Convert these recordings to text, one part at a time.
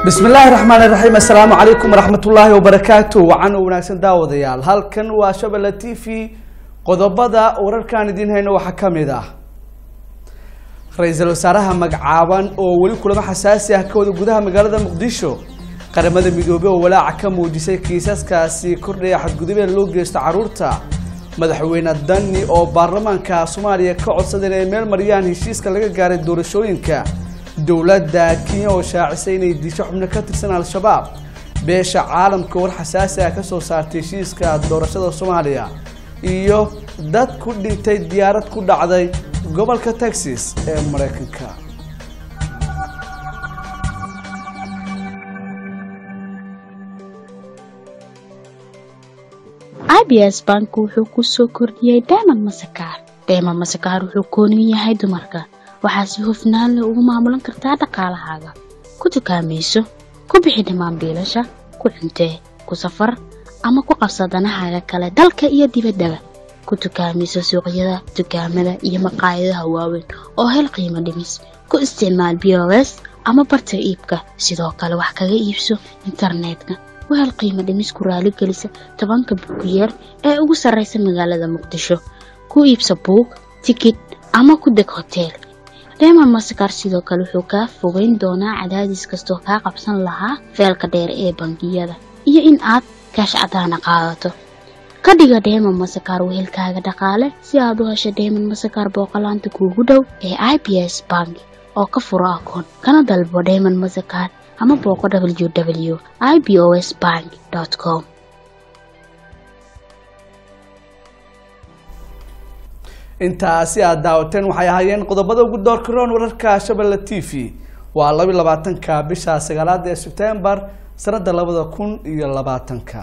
bismi illaahi raxmaani raxiim assalaamu calaykum waraxmatullaahi wabarakaatu wacan u wanaagsan daawadayaal halkan waa shabelle t v qodobada wararkaan idiin hayno waxaa ka mid ah ra-iisul wasaaraha magacaaban oo weli kulamo xasaasi ah ka wada gudaha magaalada muqdisho qaramada midoobey oo walaaca ka muujisay kiisaskaasi kordhaya xadgudubeen loo geysto caruurta madaxweyne dani oo baarlamaanka soomaaliya ka codsaday inay meel mariyaan heshiiska laga gaaray doorashooyinka dowladda kenya oo shaacisay inay disho xubno ka tirsan al-shabaab beesha caalamka war xasaasi ah kasoo saartay heshiiska doorashada soomaaliya iyo dad ku dhintay diyaarad ku dhacday gobolka texas ee maraykanka abs bank wuxuu ku soo kordhiyey diamond masakaar diamond masakaar wuxuu koonin yahay dumarka waxaa si hufnaan leh ugu maamulan kartaa dhaqaalahaaga ku dukaamayso ku bixi dhammaan biilasha ku cuntee ku safar ama ku qabsa danahaaga kale dalka iyo dibaddaba ku dukaamayso suuqyada dukaamada iyo maqaayadaha waaweyn oo hel qiimo dhimis ku isticmaal b o s ama barta iibka sidoo kale wax kaga iibso internetka wahel qiimo dhimis ku raaligelisa tobanka buugiyeer ee ugu sarraysa magaalada muqdisho ku iibsa buug tikid ama ku deg hoteel reemon masakar sidoo kale wuxuu kaa fogeyn doonaa cadaadis kastoo kaa qabsan lahaa feelka dheer ee bangiyada iyo in aad kaash cadaana qaadato ka dhiga deemon masakar wehelkaaga dhaqaale si aad u hesho deemon masakar booqolaanta kuugu dhow ee i b s bank oo ka furo akoon kana dalbo deemon masakar ama booqo w w i b o s bank com intaasi aada daawateen waxay ahaayeen qodobada ugu doorka roon wararka shabelle t v waa laba iyo labaatanka bisha sagaalaad ee sebtembar sanada labada kun iyo labaatanka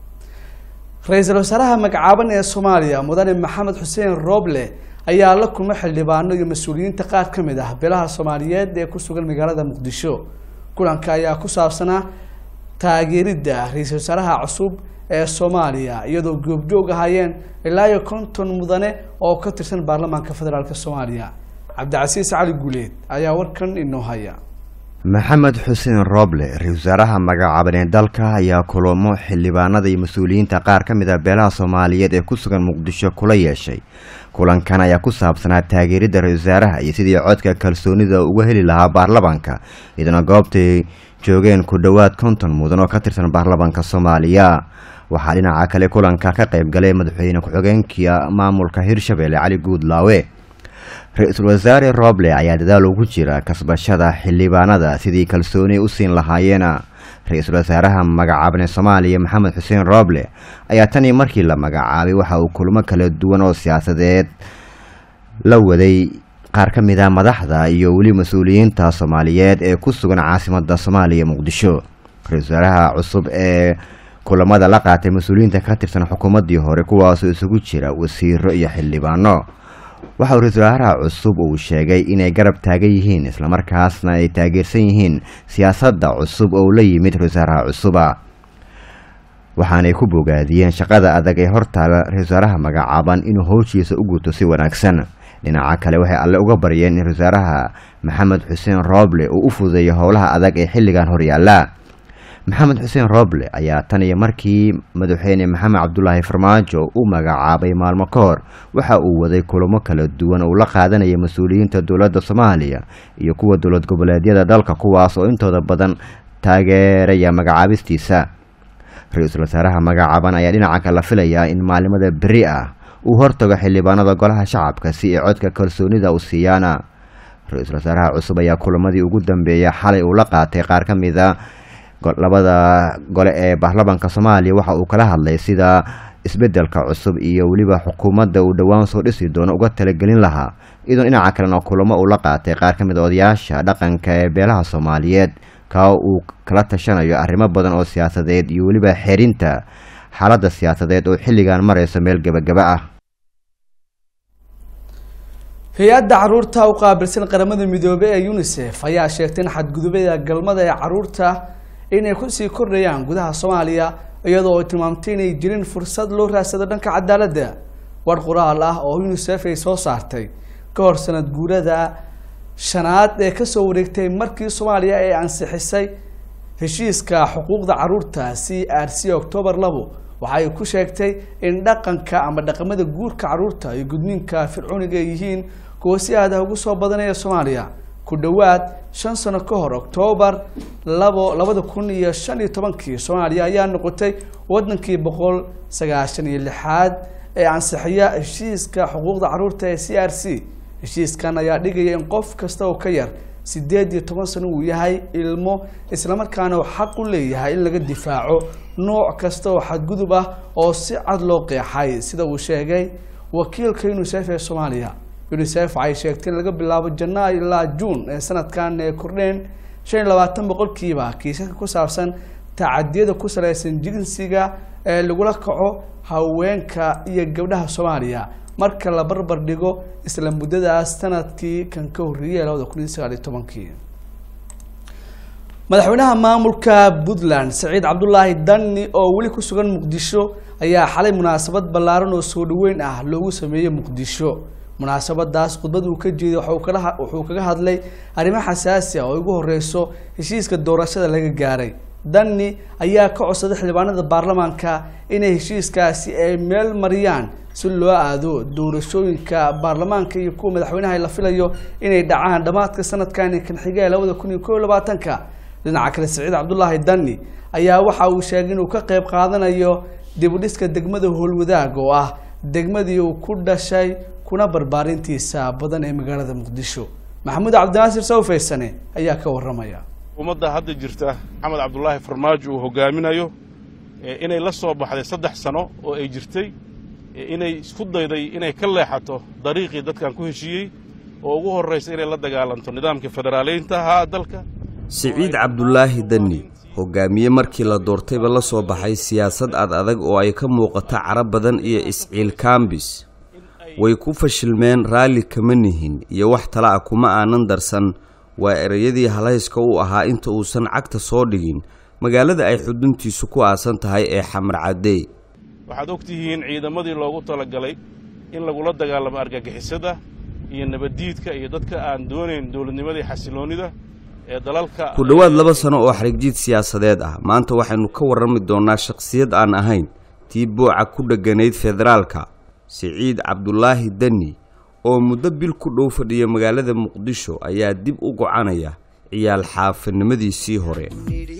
ra-iisul wasaaraha magacaaban ee soomaaliya mudane maxamed xuseen rooble ayaa la kulmay xildhibaano iyo mas-uuliyiinta qaar ka mid ah beelaha soomaaliyeed ee ku sugan magaalada muqdisho kulanka ayaa ku saabsanaa taageeridda ra-iisul wasaaraha cusub ee soomaaliya iyadoo goobjoog ahaayeen ilaa iyo konton mudane oo ka tirsan baarlamaanka federaalk soomaaliya cabdicasiis cali guuleed ayaa warkan inoo haya maxamed xuseen rooble ra-isul wasaaraha magacaaban ee dalka ayaa kulamo xildhibaanada iyo mas-uuliyiinta qaar ka mid ah beelaha soomaaliyeed ee ku sugan muqdisho kula yeeshay kulankan ayaa ku saabsanaa taageeridda ra-isul wasaaraha iyo sidii codka kalsoonida uga heli lahaa baarlamaanka iyadana goobtay joogeen ku dhowaad konton mudan oo ka tirsan baarlamaanka soomaaliya waxaa dhinaca kale kulanka ka qayb galay madaxweyne ku-xigeenka maamulka hirshabelle cali guudlaawe ra-iisul wasaare rooble ayaa dadaal ugu jira kasbashada xildhibaanada sidii kalsooni u siin lahaayeena ra-iisul wasaaraha magacaaban ee soomaaliya maxamed xuseen rooble ayaa tanii markii la magacaabay waxa uu kulmo kala duwan oo siyaasadeed la waday qaar ka mid a madaxda iyo weli mas-uuliyiinta soomaaliyeed ee ku sugan caasimada soomaaliya muqdisho ra-isul wasaaraha cusub ee kulamada la qaatay mas-uuliyiinta ka tirsan xukuumaddii hore kuwaasoo isugu jira wasiiro iyo xildhibaano waxa uu ra-isul wasaaraha cusub uu sheegay inay garab taagan yihiin islamarkaasna ay taageersan yihiin siyaasadda cusub oo la yimid ra-isul wasaaraha cusuba waxaanay ku bogaadiyeen shaqada adag ee hortaala ra-isul wasaaraha magacaaban inuu howshiisa u guto si wanaagsan dhinaca kale waxay alle uga baryeen in ra-isul wasaaraha maxamed xuseen rooble uu u fududeeyo howlaha adag ee xilligan horyaala maxamed xuseen rooble ayaa tan iyo markii madaxweyne maxamed cabdulaahi farmaajo u magacaabay maalmo ka hor waxa uu waday kulamo kala duwan uu la qaadanayay mas-uuliyiinta dowladda soomaaliya iyo kuwa dowlad goboleedyada dalka kuwaas oo intooda badan taageeraya magacaabistiisa ra-iisul wasaaraha magacaaban ayaa dhinaca kale la filayaa in maalimada beri ah uu hortago xildhibaanada golaha shacabka si ay codka kalsoonida u siiyaana ra-iisul wasaaraha cusub ayaa kulamadii ugu dambeeya xalay uu la qaatay qaar ka mid a labada gole ee baarlamaanka soomaaliya waxa uu kala hadlay sida isbedelka cusub iyo weliba xukuumadda uu dhowaan soo dhisi doono uga talagelin lahaa iyadoo dhinaca kalena kulamo uu la qaatay qaar ka mid a odayaasha dhaqanka ee beelaha soomaaliyeed kaa uu kala tashanayo arrimo badan oo siyaasadeed iyo weliba xerinta xaaladda siyaasadeed oo xilligan marayso meel gebagaba ah hay-adda caruurta u qaabilsan qaramada midoobey ee unisef ayaa sheegtay in xadgudubada galmada ee caruurta inay kusii kordhayaan gudaha soomaaliya iyadoo ay tilmaamtay inay jirin fursad loo raadsado dhanka cadaaladda war qoraal ah oo unisef ay soo saartay ka hor sanad guurada shanaad ee kasoo wareegtay markii soomaaliya ay ansixisay heshiiska xuquuqda caruurta c r c octoobar labo waxa ay ku sheegtay in dhaqanka ama dhaqamada guurka caruurta iyo gudniinka fircooniga ay yihiin kuwa si aada ugu soo badanaya soomaaliya ku dhowaad shan sano ka hor octoobar labo labada kun iyo shan iyo tobankii soomaaliya ayaa noqotay wadankii boqol sagaashan iyo lixaad ee ansixiya heshiiska xuquuqda caruurta ee c r c heshiiskan ayaa dhigaya in qof kasta oo ka yar sideed iyo toban sano uu yahay ilmo islamarkaana uu xaq u leeyahay in laga difaaco nooc kasta oo xadgudub ah oo si cad loo qeexay sida uu sheegay wakiilka unisef ee soomaaliya unisef waxay sheegtay in laga bilaabo janaayo ilaa juun ee sanadkan ee kordheen shan iyo labaatan boqolkiiba kiisaska ku saabsan tacadiyada ku salaysan jinsiga ee lagula kaco haweenka iyo gabdhaha soomaaliya marka la barbar dhigo isla muddadaas sanadkii kan ka horreeyay labada kun iyo sagaal iyo tobankii madaxweynaha maamulka puntland saciid cabdulaahi danni oo weli ku sugan muqdisho ayaa xalay munaasabad ballaaran oo soo dhaweyn ah loogu sameeyey muqdisho munaasabadaas khudbad uu ka jeeday wuxuu kaga hadlay arrimo xasaasi ah oo ugu horeyso heshiiska doorashada laga gaaray danni ayaa ka codsaday xildhibaanada baarlamaanka inay heshiiskaasi ay meel mariyaan si loo aado doorashooyinka baarlamaanka iyo kuwa madaxweynaha la filayo inay dhacaan dhammaadka sanadkani kan xiga ee labada kun iyo kob iyo labaatanka dhinaca kale saciid cabdulaahi danni ayaa waxa uu sheegay inuu ka qeyb qaadanayo dibudhiska degmada howlwadaag oo ah degmadii uu ku dhashay kuna barbaarintiisa badan ee magaalada muqdisho maxamuud cabdinaasir sawfaysane ayaa ka waramaya ummadda hadda jirta maxamed cabdulaahi farmaajo uu hogaaminayo inay la soo baxday saddex sano oo ay jirtay inay isku dayday inay ka leexato dariiqii dadkan ku heshiiyey oo ugu horraysa inay la dagaalanto nidaamkii federaaleynta ahaa dalka siciid cabdulaahi danni hogaamiye markii la doortayba la soo baxay siyaasad ad adag oo ay ka muuqato carab badan iyo isciil kaambis way ku fashilmeen raalli kama nihin iyo wax tala ah kuma aanan darsan waa ereyadii halayska u ahaa inta uusan cagta soo dhigin magaalada ay xuduntiisu ku aasan tahay ee xamar caddey waxaad og tihiin ciidamadii loogu talagalay in lagula dagaalamo argagixisada iyo nabaddiidka iyo dadka aan doonayn dowladnimadii xasiloonnida ee dalalka ku dhowaad laba sano oo xarigjiid siyaasadeed ah maanta waxaynu ka warrami doonnaa shakhsiyad aan ahayn tii booca ku dheganayd federaalka siciid cabdulaahi danni oo muddo bil ku dhow fadhiya magaalada muqdisho ayaa dib u gocanaya ciyaal xaafinimadiisii hore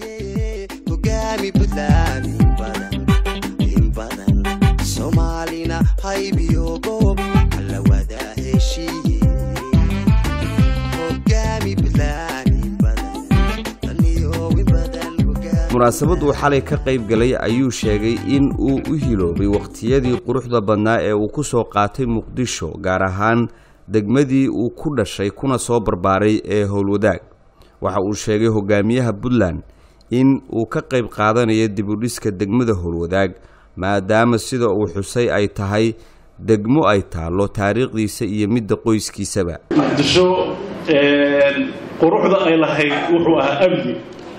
munaasabad uu xalay ka qayb galay ayuu sheegay in uu u hiloobay wakhtiyadii quruxda badnaa ee uu ku soo qaatay muqdisho gaar ahaan degmadii uu ku dhashay kuna soo barbaaray ee howlwadaag waxa uu sheegay hogaamiyaha puntland in uu ka qayb qaadanayo dibudhiska degmada howlwadaag maadaama sida uu xusay ay tahay degmo ay taallo taariikhdiisa iyo midda qoyskiisaba muqdisho quruxda ay lahayd wuxuu ahaa amni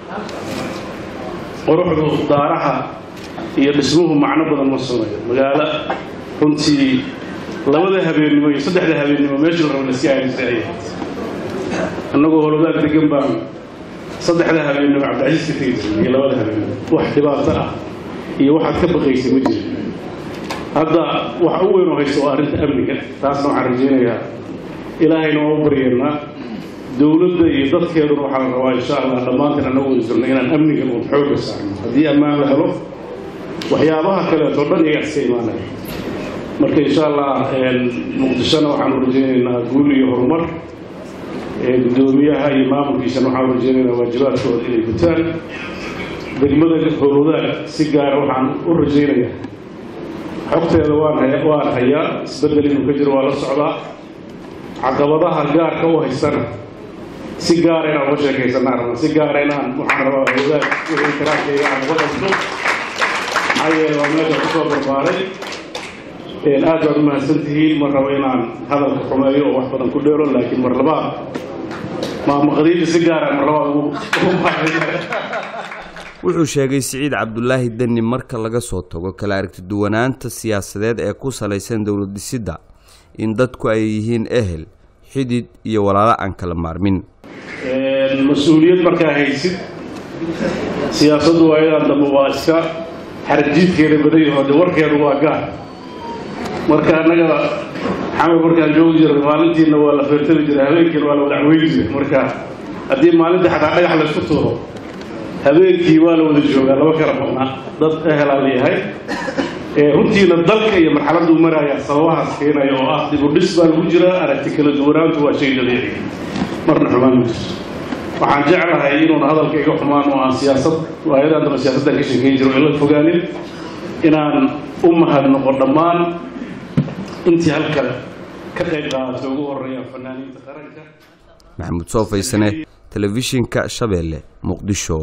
quruxdu daaraha iyo dhismuhu macno badan ma sunayo magaalo runtii labada habeennimo iyo saddexda habeennimo meesha la rabo la iska aadi jiray ay ahayd annagoo holodaag degan baan saddexda habeennimo cabdicasiis ka tegi jirnay iyo labada habeennimo wax dhibaato ah iyo waxaad ka baqaysay ma jirin hadda waxa u weyn oo haysta waa arrinta amniga taasna waxaan rajaynayaa ilaahayna waa u baryeennaa dowladda iyo dadkeeduna waxaa la rabaa insha allah dhammaantiin annagu wada jirno inaan amnigan uun xoogga saarno haddii ammaan la helo waxyaabaha kaleeto dhan iyagaa iska imaanaya marka insha allah muqdishona waxaanu rajaynaynaa guul iyo horumar guddoomiyaha iyo maamulkiisana waxaanu rajaynaynaa waajibaadkooda inay gutaan degmada howlwadaag si gaara waxaan u rajaynayaa xogteeda waan waan hayaa isbeddel inuu ka jiro waa la socdaa caqabadaha gaarka u haystana si gaara inaan uga sheekaysanaa rabna si gaara inaan waxaan rabaa howlwadaag wixii karaarkayga aan uga qabto maxaa yeele waa meesha kusoo barbaaray aad baad u mahadsan tihiin mar rabo inaan hadalka xumeeyo oo wax badan ku dheero laakiin mar labaad maamaqdiinta si gaara mar labaad ugu wuxuu sheegay siciid cabdulaahi danni marka laga soo tago kala aragtiduwanaanta siyaasadeed ee ku salaysan dowlad dhisidda in dadku ay yihiin ehel xidid iyo walaalo aan kala maarmin mas-uuliyad markaa haysid siyaasaddu waayadan dambe waa iska xarjiidkeeda badan yaho de warkeedu waa gaar marka annaga xamar markaan joogi jirnay maalintiina waa la feertami jiray habeenkiina waa la wadacweyn jiray marka haddii maalinta xataa dhagax laysku tuuro habeenkii waa la wada joogaa laba kala badnaa dad ehelaa leeyahay runtiina dalka iyo marxaladuu maraayaa sababahaas keenaya oo ah dib u dhis baa lagu jiraa aragti kala duwanaantu waa shay dabiici marna xumaan ma jirto waxaan jeclahay inuuna hadalka iga xumaan oo aan siyaasad waayadan dambe siyaasaddan ka sheekeyn jiro in la fogaanin inaan u mahadnoqo dhammaan intii halka ka qayb qaadatay ugu horeeya fanaaniinta qaranka maxamuud soo faysane telefishinka shabeelle muqdisho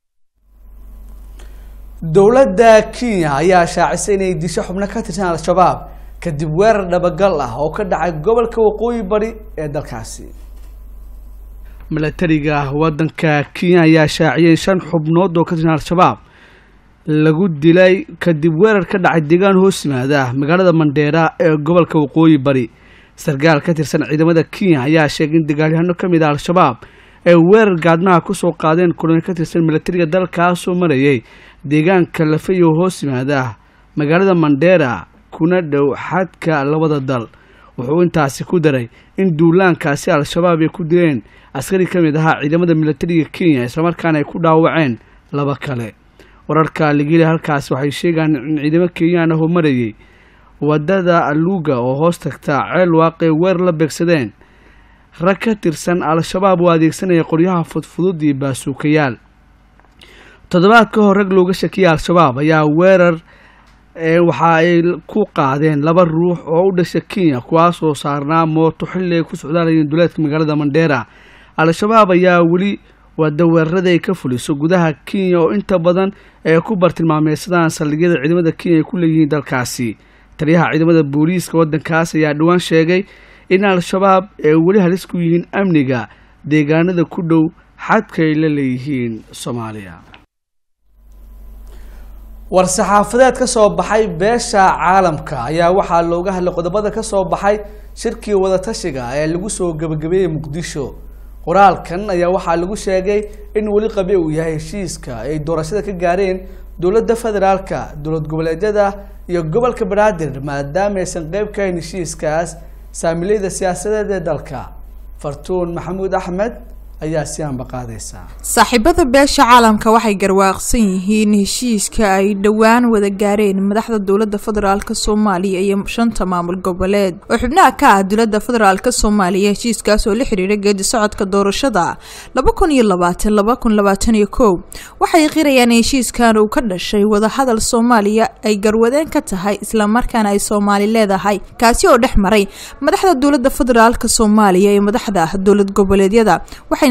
dowladda kenya ayaa shaacisay inay disho xubno ka tirsan al-shabaab kadib weerar dhabagal ah oo ka dhacay gobolka waqooyi bari ee dalkaasi milatariga wadanka kenya ayaa shaaciyay shan xubnood oo ka tirsan al-shabaab lagu dilay kadib weerar ka dhacay deegaan hoos yimaada magaalada mandheera ee gobolka waqooyi bari sarkaal ka tirsan ciidamada kenya ayaa sheegay in dagaalyahano ka mid ah al-shabaab ay weerar gaadmaha kusoo qaadeen kulan ka tirsan milatariga dalkaasoo marayay deegaanka lafayo hoos yimaada magaalada mandheera kuna dhow xadka labada dal wuxuu intaasi ku daray in duulaankaasi al-shabaab ay ku dileen askari ka mid ahaa ciidamada milatariga kenya islamarkaana ay ku dhaawaceen laba kale wararka ligili halkaasi waxay sheegaan in ciidamo kenyaan ahoo marayay wadada aluga oo hoos tagta ceel waaqay weer la beegsadeen rag ka tirsan al-shabaab oo adeegsanaya qoryaha fudfudud iyo baasuukayaal toddobaad ka hor rag looga shakiyay al-shabaab ayaa weerar waxa ay ku qaadeen laba ruux oo u dhasha kenya kuwaasoo saarnaa mooto xilli ay ku socdaalayeen duleedka magaalada mandheera al-shabaab ayaa weli wada weerarada ay ka fuliso gudaha kenya oo inta badan ay ku bartilmaameysadaan saldhigyada ciidamada kenya ay ku leeyihiin dalkaasi taliyaha ciidamada booliiska waddankaas ayaa dhowaan sheegay in al-shabaab ay weli halis ku yihiin amniga deegaanada ku dhow xadka ay la leeyihiin soomaaliya war-saxaafadeed ka soo baxay beesha caalamka ayaa waxaa looga hadlay qodobada ka soo baxay shirkii wadatashiga ee lagu soo gebagabeeyey muqdisho qoraalkan ayaa waxaa lagu sheegay in weli qabi uu yahay heshiiska ay doorashada ka gaareen dowladda federaalka dowlad goboleedyada iyo gobolka banaadir maadaama aysan qeyb ka hayn heshiiskaas saamileyda siyaasadeed ee dalka fartuun maxamuud axmed ayaa si aanba qaadaysaa saaxiibada beesha caalamka waxay garwaaqsan yihiin heshiiska ay dhowaan wada gaareen madaxda dowladda federaalk soomaaliya iyo shanta maamul goboleed oo xubnaha ka ah dowladda federaalk soomaaliya heshiiskaas oo la xiriira geedi socodka doorashada laba kun iyo labaatan laba kun labaatan iyo kow waxay qirayaan in heshiiskan uu ka dhashay wadahadal soomaaliya ay garwadeen ka tahay islamarkaana ay soomaali leedahay kaasi oo dhex maray madaxda dowladda federaalk soomaaliya iyo madaxda dowlad goboleedyada waxayna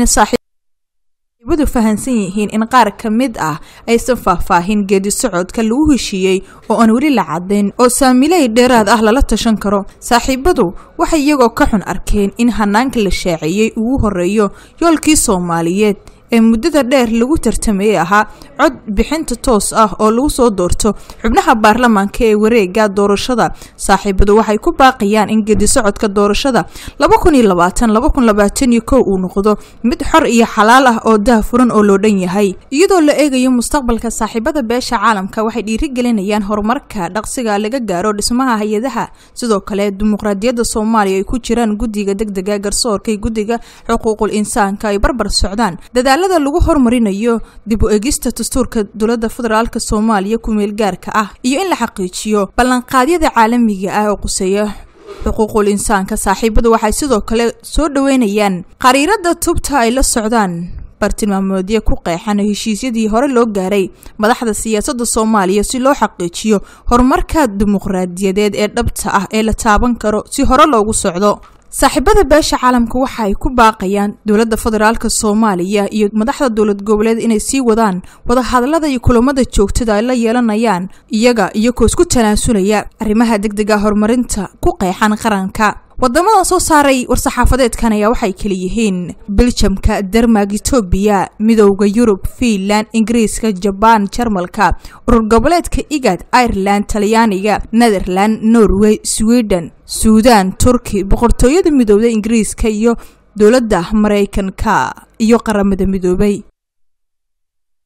saaxiibadu fahansan yihiin in qaar ka mid ah aysan faahfaahin geedi socodka lagu heshiiyey oo aan weli la cadayn oo saamiley dheeraad ah lala tashan karo saaxiibadu waxay iyagoo ka xun arkeen in hanaanka la shaaciyey ugu horeeyo yoolkii soomaaliyeed ee muddada dheer lagu tartamayey ahaa cod bixinta toos ah oo lagu soo doorto xubnaha baarlamaanka ee wareega doorashada saaxiibadu waxay ku baaqayaan in geedi socodka doorashada laba kun iyo labaatan laba kun labaatan iyo kow uu noqdo mid xor iyo xalaal ah oo dah furan oo loo dhan yahay iyadoo la eegayo mustaqbalka saaxiibada beesha caalamka waxay dhiirigelinayaan horumarka dhaqsiga laga gaaro dhismaha hay-adaha sidoo kale dimuqraadiyadda soomaaliya ay ku jiraan guddiga degdega garsoorka iyo guddiga xuquuqul insaanka ay barbar socdaan dadaallada lagu horumarinayo dib u egista dastuurka dowladda federaalk soomaaliya kumeel gaarka ah iyo in la xaqiijiyo ballanqaadyada caalamiga ah oo quseeya xuquuqul insaanka saaxiibadu waxay sidoo kale soo dhoweynayaan qariirada tubta ay la socdaan bartilmaamoodyo ku qeexan heshiisyadii hore loo gaaray madaxda siyaasadda soomaaliya si loo xaqiijiyo horumarka dimuqraadiyadeed ee dhabta ah ee la taaban karo si hore loogu socdo saaxiibada beesha caalamka waxa ay ku baaqayaan dowladda federaalk soomaaliya iyo madaxda dowlad goboleed inay sii wadaan wadahadalada iyo kulamada joogtada ay la yeelanayaan iyaga iyagoo isku tanaasulaya arrimaha degdega horumarinta ku qeexan qaranka wadamadan soo saaray war-saxaafadeedkan ayaa waxay kala yihiin beljamka dermag etoobiya midowda yurub fiinland ingiriiska jabaan jarmalka urur goboleedka igad ireland talyaaniga netherland norway sweden suudan turki boqortooyada midowda ingiriiska iyo dowladda maraykanka iyo qaramada midoobay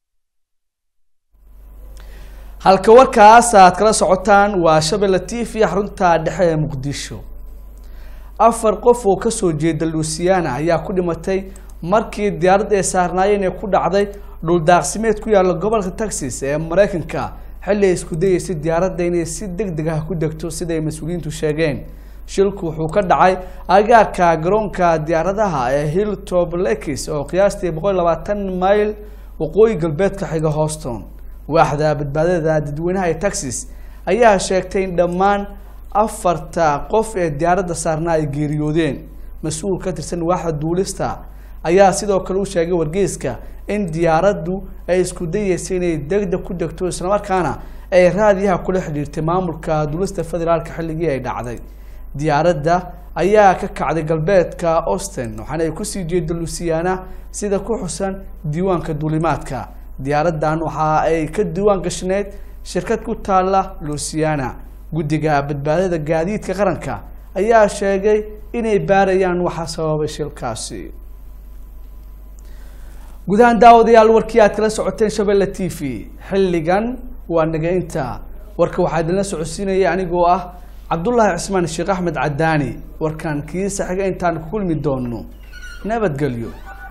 halka warkaas aad kala socotaan waa shabelle t v xarunta dhexe ee muqdisho afar qof oo kasoo jeeda luusiyaana ayaa ku dhimatay markii diyaarad ay saarnaayeen ee ku dhacday dhuldaaqsimeed ku yaalla gobolka texas ee mareykanka xilli ay isku dayeysay diyaaradda inay si deg deg ah ku degto siday mas-uuliyiintu sheegeen shilku wuxuu ka dhacay agaarka garoonka diyaaradaha ee hilltop lakis oo qiyaastii boqol iyo labaatan mayl waqooyi galbeedka xiga houston waaxda badbaadada dadweynaha ee texas ayaa sheegtay in dhammaan afarta qof ee diyaaradda saarnaa ay geeriyoodeen mas-uul ka tirsan waaxda duulista ayaa sidoo kale u sheegay wargeyska in diyaaraddu ay isku dayeysay inay degdeg ku degto islamarkaana ay raadiyaha kula xidhiirtay maamulka duulista federaalka xilligii ay dhacday diyaaradda ayaa ka kacday galbeedka austin waxaana ay kusii jeeda lusiyaana sida ku xusan diiwaanka duulimaadka diyaaraddan waxa ay ka diiwaan gashneyd shirkad ku taalla lusiana guddiga badbaadada gaadiidka qaranka ayaa sheegay inay baarayaan waxa sababay shilkaasi gudahaan daawadayaal warkii aad kala socoteen shabelle t v xilligan waa naga inta warka waxaa idinla socodsiinaya anigoo ah cabdullaahi cismaan sheekh axmed cadaani warkan kiisa xiga intaan ku kulmi doono nabadgelyo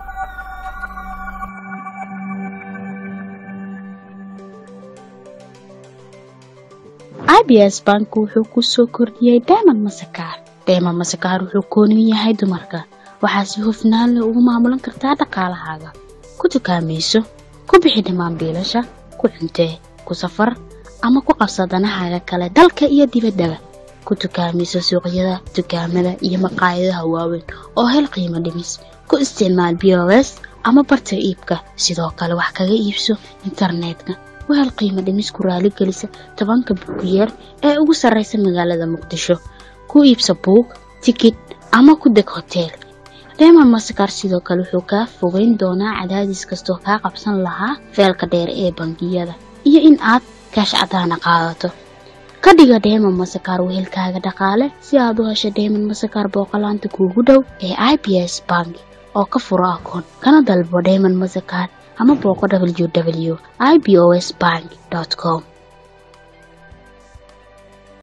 abs bank wuxuu ku soo kordhiyey diamond masakaar diamond masakaar wuxuu kooniyu yahay dumarka waxaa si hufnaan leh ugu maamulan kartaa dhaqaalahaaga ku dukaamayso ku bixi dhammaan biilasha ku cuntee ku safar ama ku qabsa danahaaga kale dalka iyo dibaddaba ku dukaamayso suuqyada dukaamada iyo maqaayadaha waaweyn oo hel qiimo dhimis ku isticmaal b o s ama barta iibka sidoo kale wax kaga iibso internetka wahel qiimo dhimis ku raaligelisa tobanka buugiyeer ee ugu sarraysa magaalada muqdisho ku iibsa buug tikid ama ku deg hoteel reemon masakar sidoo kale wuxuu kaa fogeyn doonaa cadaadis kastoo kaa qabsan lahaa feelka dheer ee bangiyada iyo in aad kaash cadaana qaadato ka dhiga dheemon masakar wehelkaaga dhaqaale si aad u hesho dheemon masakar booqolaanta kuugu dhow ee i b s bank oo ka furo akoon kana dalbo dheemon masakar ama booqo w w i b o s bank com